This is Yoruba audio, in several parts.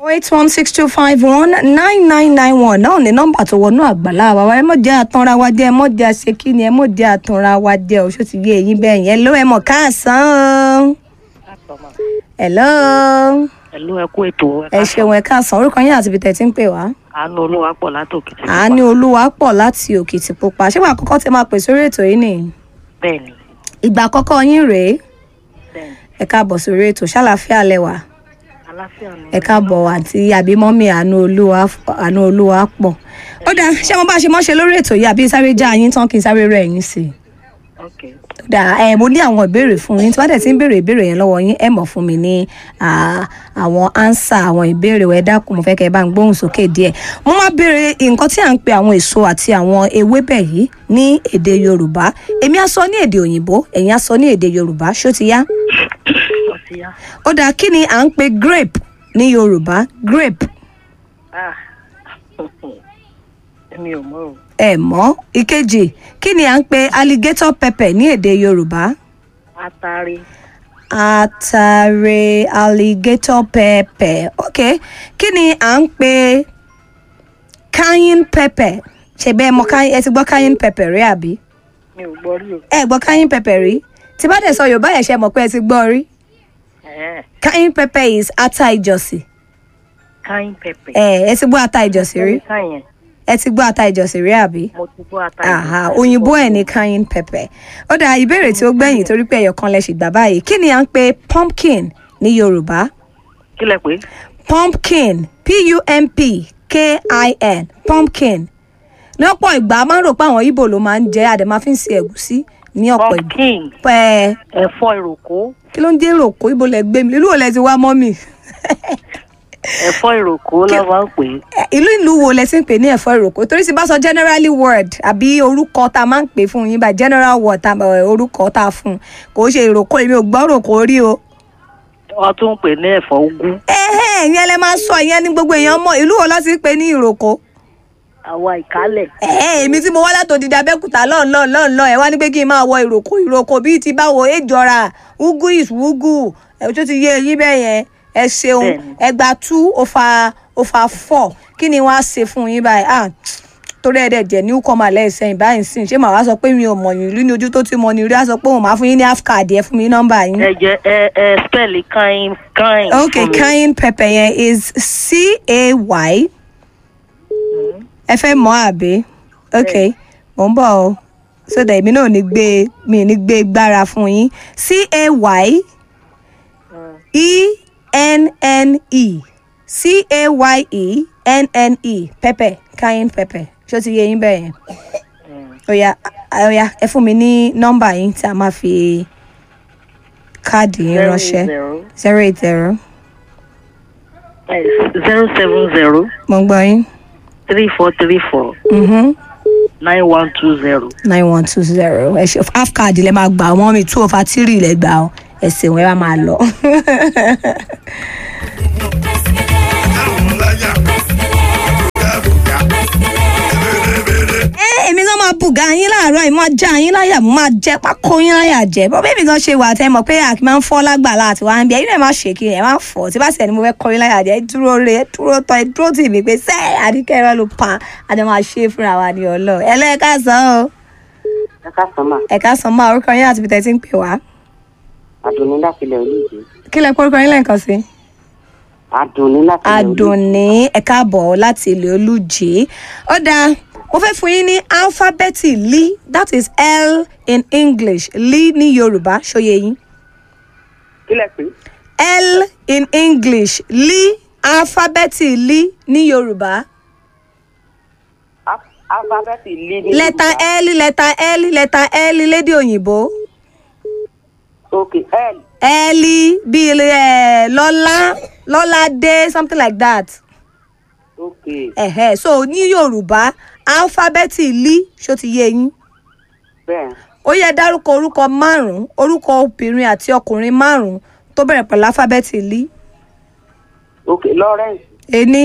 eight one six two five one nine nine nine one náà ní nọ́mbà tó wọnú àgbàlá wa ẹ mọ̀ jẹ́ àtànra wa jẹ́ ẹ mọ̀ jẹ́ àṣekí ni ẹ mọ̀ jẹ́ àtànra wa jẹ́ o ṣó ti yé eyín bẹ́ẹ̀ yẹn ló ẹ mọ̀ káàsán o. hello ẹ̀lú ẹ̀kú ètò ẹ ṣeun ẹ káàsán orúkọ yín àti ibi tẹ̀ tí ń pè wá. àánú olúwa pọ̀ látòkè tí àánú olúwa pọ̀ láti òkìtìpupa ṣé wàá kọ́kọ́ tẹ máa pè sórí ètò yìí nìyí bẹ́ẹ̀ ni ìgbà àkọ́kọ́ yín rèé bẹ́ẹ̀ ni ẹ káàbọ̀ sórí ètò ṣàlàfíà lẹ́wà aláfíà ni ẹ káàbọ̀ àti àbímọ́mì àánú olúwa àánú olúwa pọ̀ ó dáa ṣé mo bá ṣe mọ́ ṣe lórí ètò yìí àbí sáré já yín tán kí n sáré rẹ̀ yín sí i ok ó dáa ẹ mo ní àwọn ìbéèrè fún yín tí wọ́n dẹ̀ ti ń béèrè ìbéèrè yẹn lọ́wọ́ yín ẹ mọ̀ fún mi ní ah, àwọn ánsà àwọn ìbéèrè ẹ dákun mo fẹ́ kẹ́ ẹ bá ń gbóhùn sókè díẹ̀ mo máa béèrè nǹkan tí à ń pe àwọn èso àti àwọn ewébẹ̀ yìí ní èdè yorùbá èmi á sọ ní èdè òyìnbó ẹ̀yin á sọ ní èdè yorùbá ṣó ti yá ọtí yá ó dáa kí ni à ń pe grape ní yorùbá grape ah èmi ò mọ̀ o ẹ mọ̀ ìkejì kí ni à ń pe alligator pepper ní èdè yorùbá atari atare alligator pepper ok kí ni à ń pe cayenne pepper ṣe bẹ́ẹ̀ mọ̀ cayenne ẹ ti gbọ́ cayenne pepper rí àbí mi ò gbọ́ rí o ẹ gbọ́ cayenne pepper rí tí bá dẹ̀ sọ yorùbá yẹn ṣe mọ̀ pé ẹ ti gbọ́ rí ẹ̀ẹ́ cayenne pepper is ata ìjọsìn káyín pẹpẹ ẹ ẹ ti gbọ́ ata ìjọsìn rí káyẹn ẹ ti gbọ́ ata ìjọsìn rí àbí. mo ti gbọ́ atari Aha, òyìnbó ẹ̀ ní cayenne pepper. Ó dà ìbéèrè tí ó gbẹ̀yìn torí pé ẹyọ kan lẹ ṣì gbà báyìí. Kí ni à ń pe pumpkin ní Yorùbá? kí lẹ pé Pumpkin P-U-M-P-K-I-N pumpkin. Ní ọ̀pọ̀ ìgbà a máa ń rò pé àwọn Ìbò ló máa ń jẹ́ àdè máa fi ń se ẹ̀gúsí ní ọ̀pọ̀ ìgbà. pumpkin Pẹ́ ẹ̀fọ́ ìròkó kí ló ń jẹ́ èròkó Ìbò lẹ gbé mi? Ìlú wo lẹ ti wá mọ́ mi? ẹ̀fọ́ ìròkó ló máa ń pè é Ẹ, Ìlú ìlú wo lẹ ti ń pè ní ẹ̀fọ́ ìròkó? Torí ti bá sọ generally word àbí orúkọ tá a máa ń pè fún yín bá general word tá a orúkọ tá a fún un. Kò ṣe ìròkó èmi ò gbọ́ ìròkó rí o. wọ́n tún ń pè ní ẹ̀fọ́ úgú ẹ̀hẹ́ ìyẹn lẹ máa sọ ìyẹn ní gbogbo èèyàn mọ̀ ìlú wo ló ti ń pè ní ìròkó. àwa ìkálẹ̀ ẹ̀hẹ́ èmi tí mo wá látòdì abẹ́kúta lọ́n lọ́n lọ́n lọ́n ẹ̀ wá ní pé kí n máa wọ ìròkó ìròkó bíi ti báwo èjọra ugu is ugu ẹ̀ tó ti yé eyín bẹ́ẹ̀ yẹn ẹ ṣeun Bẹ́ẹ̀ni. ẹgbàá two over over four kí ni wọ́n á ṣe fún yín báyìí ah torí ẹ̀ dẹ̀ jẹ́ ní kọ́mà lẹ́sẹ̀yìn báyìí sìn ṣé màá wá sọ pé mi ò mọ̀ yín ìlú ní ojú tó ti mọ̀ ní rí á sọ pé òun máa fún yín ní half card ẹ fún mi ní nọ́mbà yín. ẹ jẹ ẹ ẹ spẹ́ẹ̀lì káyín káyín Okay, fún mi. cayenne pepper yẹn is C-A-Y. Ẹ fẹ́ mọ̀ àbí? Okay, mò ń bọ̀ o. So that èmi náà ò ní gbé mi ò ní gbé gbára fún yín. C-A-Y Mm. E-N-N-E. C-A-Y-E-N-N-E. Pepper, cayenne pepper. Ṣé o ti yé yín bẹ́ẹ̀ yẹn? Mm. Oya, oya, ẹ fún mi ní nọ́mbà yín tí a máa fi káàdì yín Zero ránṣẹ́. zero Zero eight zero. eh, zero seven zero Mo ń gbọ́ yín. three four three four Mm-hmm. nine one two zero. nine one two zero ẹ ṣe half card lẹ máa gbà wọn mi two over three lẹ gbà ọ ẹ ṣeun ẹ wá máa lọ. ẹ èmi náà máa bùgà yín láàárọ̀ yìí máa já yín láyà mo máa jẹ́ pákó yín láyà jẹ́ bọ́ bẹ́ẹ̀ mi gan ṣe wà tẹ́ mọ̀ pé àkì máa ń fọ́ lágbàlá àti wá ń bí ẹ̀yin náà má ṣe kí ẹ̀ má fọ́ tí bá sì ẹni mo fẹ́ kọ́ yín láyà jẹ́ ẹ dúró re ẹ dúró tọ́ ẹ dúró tì mí pé sẹ́ẹ̀ àdìkẹ́ ẹ ló pa àti máa ṣe é fúnra wa ní ọlọ́ ẹ lẹ́ẹ̀ká sàn o ẹ káàsán mà ẹ̀ka sàn máa orúkọ yín àti ibi tẹ́ ti ń pè wá àdùnní láti ilẹ̀ olóògbé kí lẹ kórúkọ yín lẹ́ẹ̀kan sí. àdùnní láti ilẹ̀ olóògbé Adùnní ẹ̀ka bọ̀ láti ilé olùjì ó dáa mo fẹ́ fún yín ní alifábẹ́ẹ̀tì li that is L in English li ní Yorùbá ṣóyè yín kílẹ̀ pé L in English li alifábẹ́ẹ̀tì li ní Yorùbá alifábẹ́ẹ̀tì lé ní lẹ́tà L lẹ́tà L lẹ́tà L lédè òyìnbó òkè l L bíi ẹ̀ lọ́lá lọ́ládé something like that. òkè ẹ̀hẹ́ so ní yorùbá alifábẹ́ẹ̀tì li ṣó ti yé yín bẹ́ẹ̀ ó yẹ dárúkọ orúkọ márùn-ún orúkọ obìnrin àti ọkùnrin márùn-ún tó bẹ̀rẹ̀ pẹ̀lú alifábẹ́ẹ̀tì li òkè lawrence ení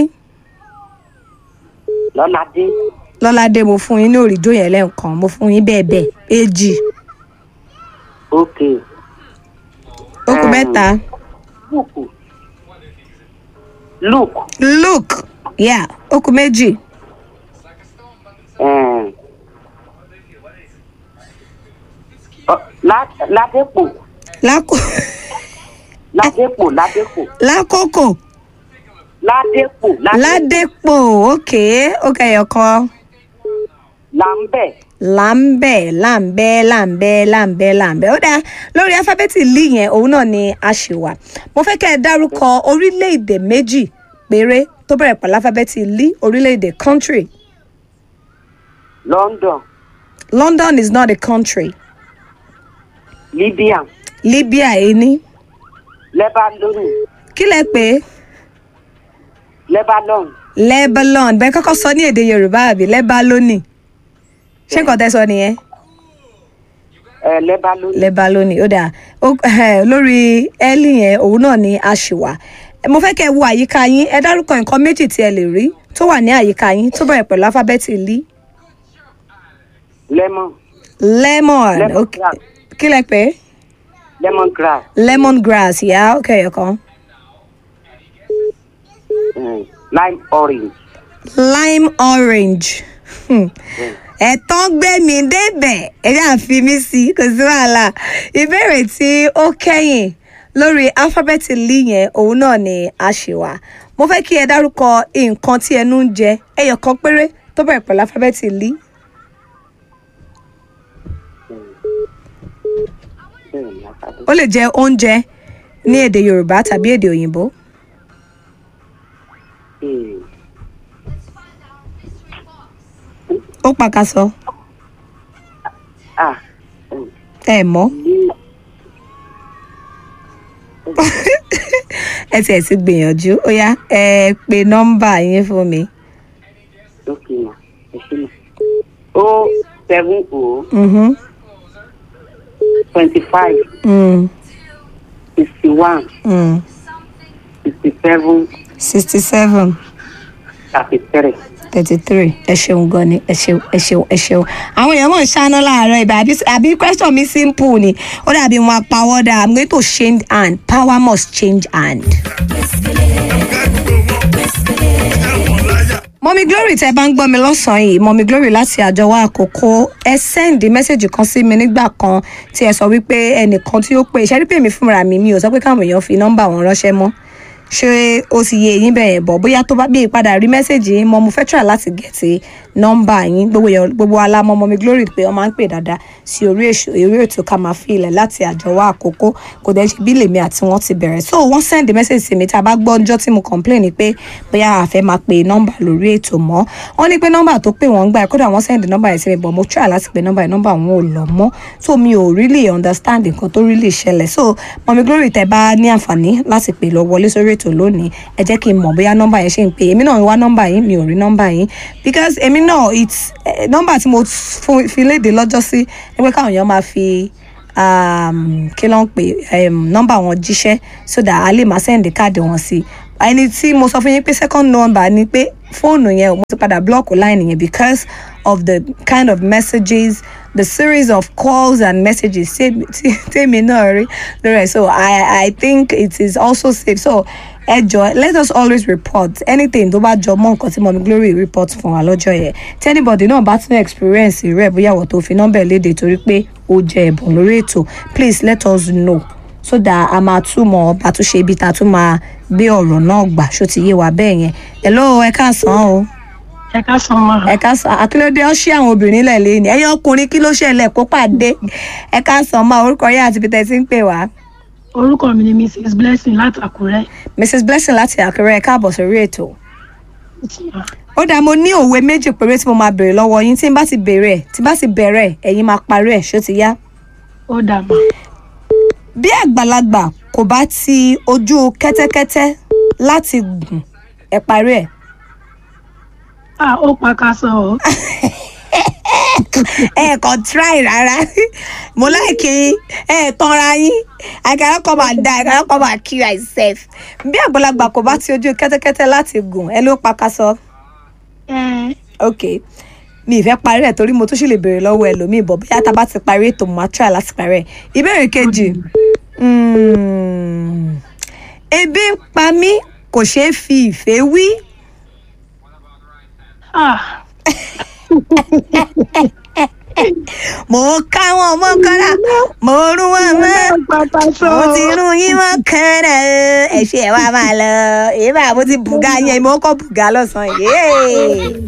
lọ́ládé lọ́ládé mo fún yín ní òrìjó yẹn lẹ́ǹkan mo fún yín bẹ́ẹ̀ bẹ́ẹ̀ èjì òkè ó kù Um, mẹ́ta bùkù Luke. luke yeah ó kù méjì Um, uh, La- Ladepo. lákò Ladepo. Ladepo. lákòókò Ladepo. ládépò ok ok ẹyọkan Lambe. láǹbẹ̀ láǹbẹ̀ láǹbẹ̀ láǹbẹ̀ láǹbẹ̀ ó dáa lórí alifábẹ́ẹ̀tì lì yẹn òun náà ni a ṣì wà mo fẹ́ kẹ́ ẹ dárúkọ orílẹ̀-èdè méjì péré tó bẹ̀rẹ̀ pẹ̀lú alifábẹ́ẹ̀tì lì orílẹ̀-èdè country London. london is not a country Libya. libya ení Lebanon. kí lẹ pé Lebanon. lebanon bẹ́ẹ̀ kọ́kọ́ sọ ní èdè yorùbá àbí lebaloni ṣé nǹkan tẹ́ sọ nìyẹn Uh, Lebanon. lebaloni ó dáa Ó- eh, lórí ẹ́lì yẹn òun náà ni a ṣì wà mo fẹ́ kẹ́ ẹ wo àyíká yín ẹ dárúkọ nǹkan méjì tí ẹ lè rí tó wà ní àyíká yín tó bẹ̀rẹ̀ pẹ̀lú alifábẹ́ẹ̀tì lí Lemon. lemon Lemon ok grass. kí lẹ pé Lemongrass. lemon grass yá ok ẹ̀kan Um, lime orange. lime orange Hmm. ẹ̀tàn gbé mi débẹ̀ ẹ̀rí àfi mí sí kò sí wàhálà ìbéèrè tí ó kẹ́yìn lórí alifábẹ́ẹ̀tì lí yẹn òun náà ni a ṣì wà mo fẹ́ kí ẹ dárúkọ nǹkan tí ẹnu ń jẹ ẹyọ kan péré tó bẹ̀rẹ̀ pẹ̀lú alifábẹ́ẹ̀tì lí Bẹ́ẹ̀ ni, alphabet. ó lè jẹ oúnjẹ ní èdè yorùbá tàbí èdè òyìnbó Hmm. ó pàkàṣọ Ah. um, ẹ mọ̀ Li- ẹ tiẹ̀ ti gbìyànjú ó yá ẹ pe nọ́mbà yín fún mi. Okay, ma. Ẹ ṣé ma. O seven O Mhm. twenty five Mm. sixty one Mm. sixty seven sixty seven thirty three. thirty three ẹ ṣeun gan ni ẹ ṣeun ẹ ṣeun ẹ ṣeun àwọn èèyàn mọ̀ ń ṣáná láàárọ̀ ibà àbí àbí question mi simple ni ó dàbí wọn apawọ́dà i'm going to change hand power must change hand. mọ́mí glory tẹ́ bá ń gbọ́ mi lọ́sàn-án yìí mọ́mí glory láti àjọwọ́ àkókò ẹ sẹ́ndì mẹ́sẹ̀gì kan sí mi nígbà kan tí ẹ sọ wípé ẹnìkan tí ó pè ṣẹ́rí pé mi fúnra mi mi ò sọ pé káwọn èèyàn fi nọ́mbà wọn ránṣẹ́ mọ́ ṣé ó ti yé yín bẹ̀yẹn bọ̀ bóyá tó bá bí ìpadà rí mẹ́sẹ̀gì yín mọ́ mo fẹ́ try láti gẹ̀ẹ́tì nọ́mbà yín gbogbo èèyàn gbogbo alámọ́ mọ́mí glory pé wọ́n máa ń pè dáadáa sí orí èṣù eré ètò ká máa fi ilẹ̀ láti àjọwọ́ àkókò kò dẹ́ ṣe bí lèmi àti wọ́n ti bẹ̀rẹ̀ so wọ́n send message sí mi tá a bá gbọ́ ọjọ́ tí mo complain ni pé bóyá a fẹ́ máa pe nọ́mbà lórí ètò mọ́ wọ́n ní pé nọ́mbà tó pè wọ́n gbà kódà wọ́n send nọ́mbà yẹn sí mi but mo try láti pe nọ́mbà yẹn nọ́mbà wọn ò lọ mọ́ so mi ò really understand nǹkan tó really ṣẹlẹ̀ so mọ̀mí glory tẹ́ bá ní àǹfààní láti pè lọ wọlé sórí ètò lónìí ẹ jẹ́ kí n mọ̀ bóyá nọ́mbà yẹn ṣe ń pè èmi náà ń wá nọ́mbà yín mi ò rí nọ́mbà yín because èmi náà it's eh, nọ́mbà tí mo fún- fi léde lọ́jọ́ sí ni pé káwọn èèyàn máa fi um, kí ló ń pè um, nọ́mbà wọn jíṣẹ́ so that a lè máa send káàdì wọn sí ẹni tí mo sọ fún yín pé second number ni pé fóònù yẹn mo ti padà block line yẹn because of the kind of messages the series of calls and messages tèmi tí- tèmi náà rí lórí ẹ̀ so i i think it is also safe so ẹ jọ let us always report anything tó bá jọ mọ nǹkan tí mọmi glory report fún wa lọ́jọ́ yẹn tí anybody náà bá tún experience rẹ̀ bóyá wọ́n tó fi nọ́mbà léde torí pé ó jẹ ẹ̀bùn lórí ètò please let us know so that a máa túmọ̀ bá tún ṣe ibi tá a tún máa gbé ọ̀rọ̀ náà gbà ṣó ti yé wa bẹ́ẹ̀ yẹn hello ẹ káàsán o ẹ ká san mọ ẹ káàsán akílódé ọ ṣí àwọn obìnrin lẹ̀ lé ní ẹ̀yin ọkùnrin kí ló ṣẹlẹ̀ kó pàdé ẹ káàsán máa orúkọ yẹn àti peter ti ń pè wá orúkọ mi ni mrs blessing láti àkúrẹ́ mrs blessing láti àkẹrẹ ẹ káàbọ̀ sórí ètò. ó dáa mo ní òwe méjì péré tí mo máa béèrè lọ́wọ́ yín tí n bá ti béèrè ẹ̀ tí n bá ti bẹ̀rẹ̀ ẹ̀ ẹ̀yin máa parí ẹ̀ ṣó ti yá. ó dà mà bí àgbàlagbà kò bá ti ojú kẹ́tẹ́kẹ́tẹ́ láti gùn ẹ̀ parí ẹ̀. á ó pa ká sọ ọ ẹ kàn try rárá mo láìkí ẹ tanra yín I cannot come and die I cannot come and kill myself. bí àgbàlagbà kò bá ti ojú kẹ́tẹ́kẹ́tẹ́ láti gùn ẹ ló pa ká sọ. ẹ ok mi ì fẹ́ parí ẹ̀ torí mo tún sì lè béèrè lọ́wọ́ ẹlòmíì bọ̀ bóyá tá a bá ti parí ètò mo máa try láti parí ẹ̀ ìbéèrè kejì mm, ebi ń pa mí kò ṣeé fi ìfẹ́ wí. Ah, mo ká wọn mọ́ kọ́ra mo rún wọn mọ́ ó pàkàṣọ mo o. ti rún yín mọ́ kọ́ra ẹ ṣe ẹ wá máa lọ èyí bá mo ti bùgá yẹn mo kọ́ bùgá lọ́sàn-án yìí.